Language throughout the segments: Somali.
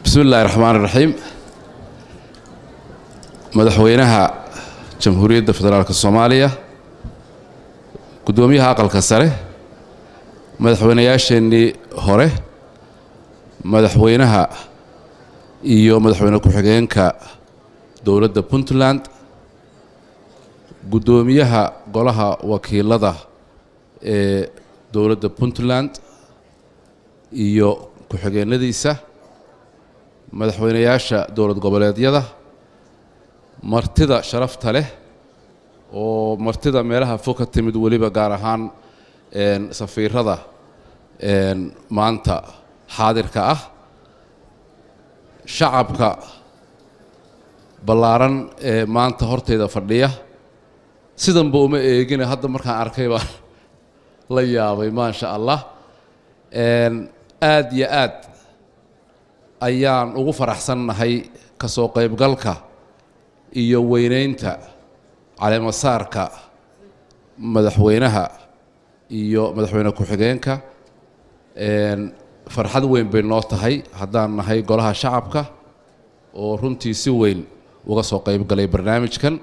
bismi illaahi raxmaan iraxiim madaxweynaha jamhuuriyadda federaalk soomaaliya guddoomiyaha aqalka sare madaxweynayaasheenii hore madaxweynaha iyo madaxweyne ku-xigeenka dowladda puntland guddoomiyaha golaha wakiilada ee dowladda puntland iyo ku-xigeenadiisa madaxweynayaasha dowlad goboleedyada martida sharafta leh oo martida meelaha fog ka timid weliba gaar ahaan safiirada maanta xaadirka ah shacabka ballaaran ee maanta hortayda fadhiya sidanba uma eegina hadda markaan arkay baan la yaabay maasha allah aad yo aad ayaan ugu faraxsannahay ka soo qaybgalka iyo weynaynta caleemasaarka madaxweynaha iyo madaxweyne ku-xigeenka farxad weyn bay noo tahay haddaan nahay golaha shacabka oo runtii si weyn uga soo qaybgalay barnaamijkan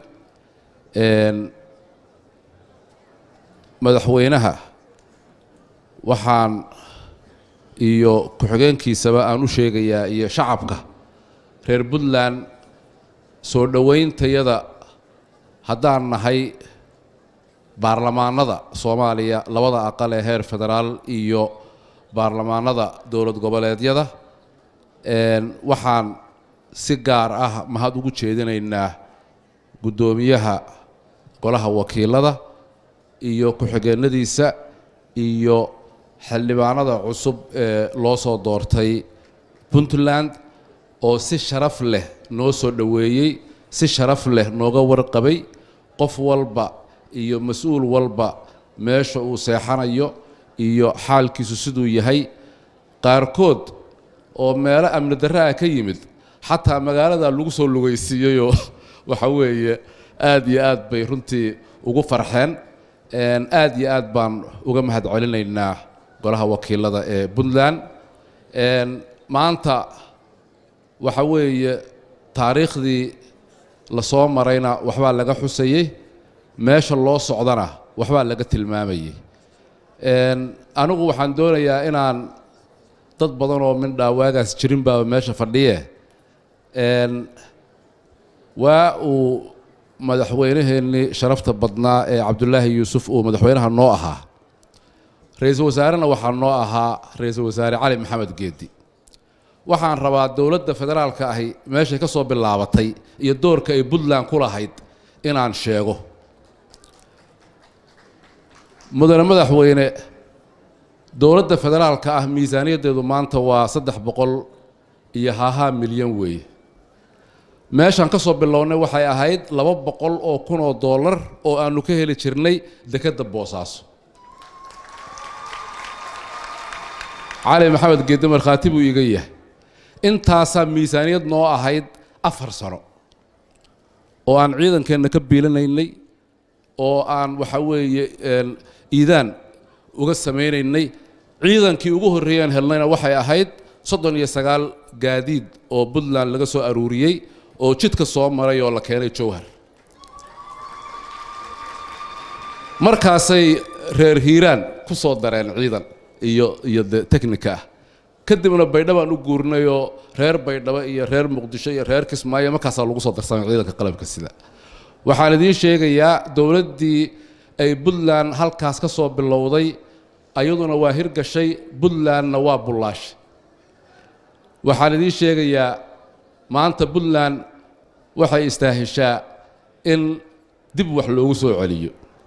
madaxweynaha waxaan iyo ku-xigeenkiisaba aan u sheegayaa iyo shacabka reer puntland soo dhowayntayada haddaan nahay baarlamaanada soomaaliya labada aqal ee heer federaal iyo baarlamaanada dowlad goboleedyada waxaan si gaar ah mahad ugu jeedinaynaa guddoomiyaha golaha wakiilada iyo ku-xigeenadiisa iyo xildhibaanada cusub ee loo soo doortay puntland oo si sharaf leh noo soo dhoweeyey si sharaf leh nooga warqabay qof walba iyo mas-uul walba meesha uu seexanayo iyo xaalkiisu siduu yahay qaarkood oo meelo amni darre ah ka yimid xataa magaalada lagu soo lugaysiiyeyoo waxa weeye aad iyo aad bay runtii ugu farxeen aad iyo aad baan uga mahad celinaynaa golaha wakiilada ee puntland maanta waxa weeye taariikhdii la soo marayna waxbaa laga xusayey meesha loo socdana waxbaa laga tilmaamayey anigu waxaan doonayaa inaan dad badan oo mindhaa waagaas jirin baaba meesha fadhiye waa uu madaxweynaheennii sharafta badnaa ee cabdulaahi yuusuf uu madaxweynaha noo ahaa ra-iisul wasaarena waxaa noo ahaa ra-iisul wasaare cali maxamed geedi waxaan rabaa dowladda federaalka ahi meeshay ka soo bilaabatay iyo doorka ay puntland ku lahayd inaan sheego mudane madaxweyne dowladda federaalka ah miisaaniyaddeedu maanta waa saddex boqol iyo hahaa milyan weeye meeshaan ka soo bilownay waxay ahayd laba boqol oo kun oo dollar oo aanu ka heli jirnay dekedda boosaaso cali maxamed geedde markhaati buu iiga yahay intaasaa miisaaniyad noo ahayd afar sano oo aan ciidankeenna ka biilanaynay oo aan waxa weeye iidaan uga samaynaynay ciidankii ugu horreeyaan helnayna waxay ahayd soddon iyo sagaal gaadiid oo puntland laga soo aruuriyey oo jidka soo maray oo la keenay jowhar markaasay reer hiiraan ku soo dareen ciidan iyo iyo de technika ah kadibna baydhabo aan u guurnayoo reer baydhabo iyo reer muqdisho iyo reer kismaayo markaasaa lagu soo darsamay ciidanka qalabka sida waxaan idiin sheegayaa dowladdii ay puntland halkaas ka soo bilowday ayaduna waa hirgashay puntlandna waa bullaashay waxaan idiin sheegayaa maanta puntland waxay istaahishaa in dib wax loogu soo celiyo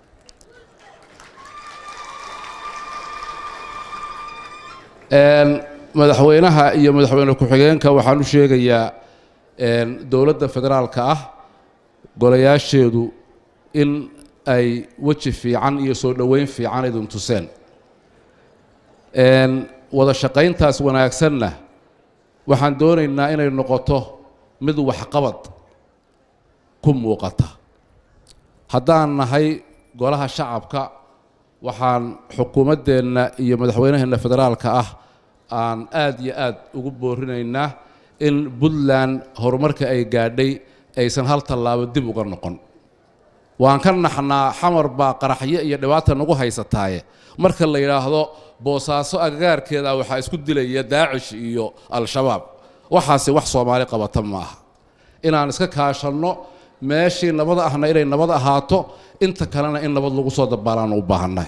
madaxweynaha iyo madaxweyne ku-xigeenka waxaan u sheegayaa dowladda federaalka ah golayaasheedu in ay weji fiican iyo soo dhoweyn fiican idin tuseen wada shaqayntaas wanaagsanna waxaan doonaynaa inay noqoto mid waxqabad ku muuqata haddaan nahay golaha shacabka waxaan xukuumaddeenna iyo madaxweynaheenna federaalka ah aan aad iyo aad ugu boorinaynaa in puntland horumarka ay gaadhay aysan hal tallaabo dib uga noqon waan ka naxnaa xamar baa qaraxyo iyo dhibaata nagu haysataaye marka la yidhaahdo boosaaso agagaarkeeda waxaa isku dilaya daacish iyo al-shabaab waxaasi wax soomaali qabata ma aha inaan iska kaashanno meeshii nabad ahna inay nabad ahaato inta kalena in nabad lagu soo dabaalaan u baahannahay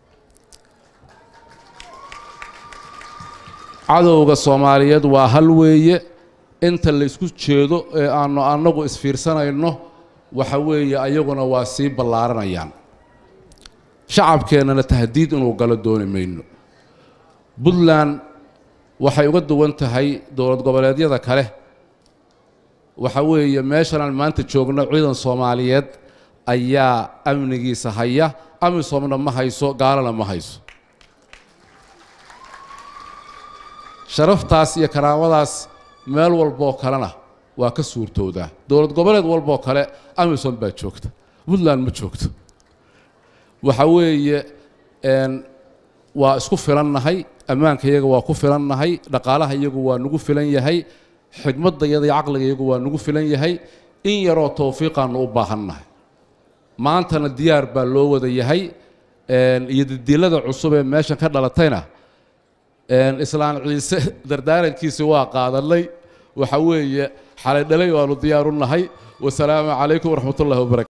cadowga soomaaliyeed waa hal weeye inta la isku jeedo ee aanu annagu isfiirsanayno waxa weeye ayaguna waa sii ballaaranayaan shacabkeennana tahdiid inuu galo dooni mayno puntland waxay uga duwan tahay dowlad goboleedyada kale waxa weeye meeshanaan maanta joogno ciidan soomaaliyeed ayaa amnigiisa haya amisoomna ma hayso gaalana ma hayso sharaftaas iyo karaamadaas meel walboo kalena waa ka suurtoodaa dowlad goboleed walboo kale amisom baa joogta puntland ma joogto waxa weeye waa isku filannahay ammaanka iyaga waa ku filannahay dhaqaalaha iyagu waa nagu filan yahay xigmadda iyada iyo caqliga iyagu waa nagu filan yahay in yaroo towfiiqaanu u baahannahay maantana diyaar baa loo wada yahay iyo didilada cusub ee meeshan ka dhalatayna islaan ciise dardaarankiisi waa qaadanay waxa weeye xalay dhalay waanu diyaaru nahay wasalaamu calaykum waraxmat ullahi wabarakatu